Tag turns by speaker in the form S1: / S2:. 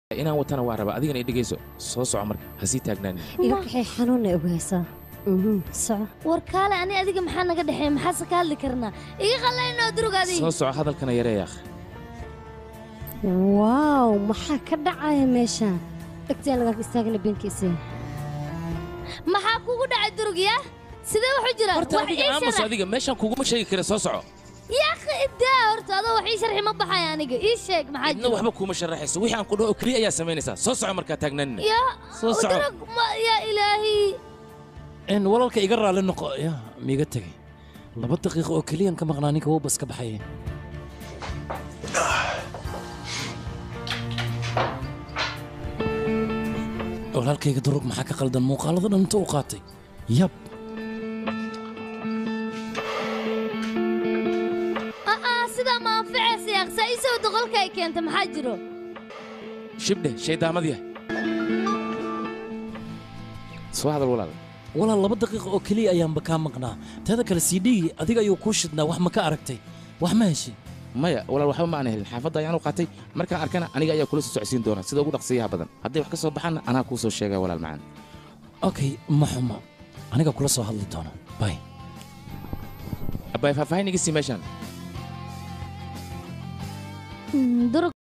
S1: inaan watana waa rabaa adigana idhigayso soo soco marka ha sii taagnaanin
S2: iga kaxay xanuunna ogaysaa soco
S3: war kaale ani adiga maxaa naga dhexeeya maxaase ka hadli karnaa iga qallaynoo durug adiga
S1: soo soco hadalkana yareeya akh
S2: waaw maxaa ka dhacaya meeshaan dhegtaan lagaanka istaagana beenkiisa
S3: maxaa kugu dhacay durug yaa sidee waxu jiraan
S1: horta
S3: wax
S1: adiga
S3: ii
S1: aamus
S3: sharax
S1: adiga meeshaan kuguma sheegi kara soo soco
S3: yaa akhi idaa horta adoo wax ii sharxi ma baxaya aniga ii sheeg maxaa
S1: idna
S3: jira
S1: waxba kuuma sharaxayso wixii aan ku dhaho keliya ayaa samaynaysaa soo soco markaa taagnaanin
S3: yaa
S1: Soo soco.
S3: durug ma- yaa ilaahi
S4: n walaalka iga raalli noqo ya miiga tegay laba daqiiqo oo keliyan ka maqnaa ninka wuu bas ka baxaya walaalkayga durug maxaa ka qaldan muuqaalada dhan inta u qaatay yab
S3: aa sidaa ma anficaysa yaaq saa ii soo doqolka ay keenta maxaa jiro
S1: shibdhe shaydaamadya soo hadal walaal
S4: walaal laba daqiiqo oo keliya ayaanba kaa maqnaa teeda kale c d adiga ayuu kuu shidnaa wax ma ka aragtay wax ma heshay
S1: maya walaal waxba ma aan helin xaafadda ayaan u qaatay markaan arkana aniga ayaa kula soo socodsiin doona sida ugu dhaqsiyaha badan hadday wax ka soo baxaanna anaa kuu soo sheegaa walaal macaan
S4: okay ma xumo aniga kula soo hadli doona bay
S1: abbaay faahfaahin iga sii meeshaan
S3: durug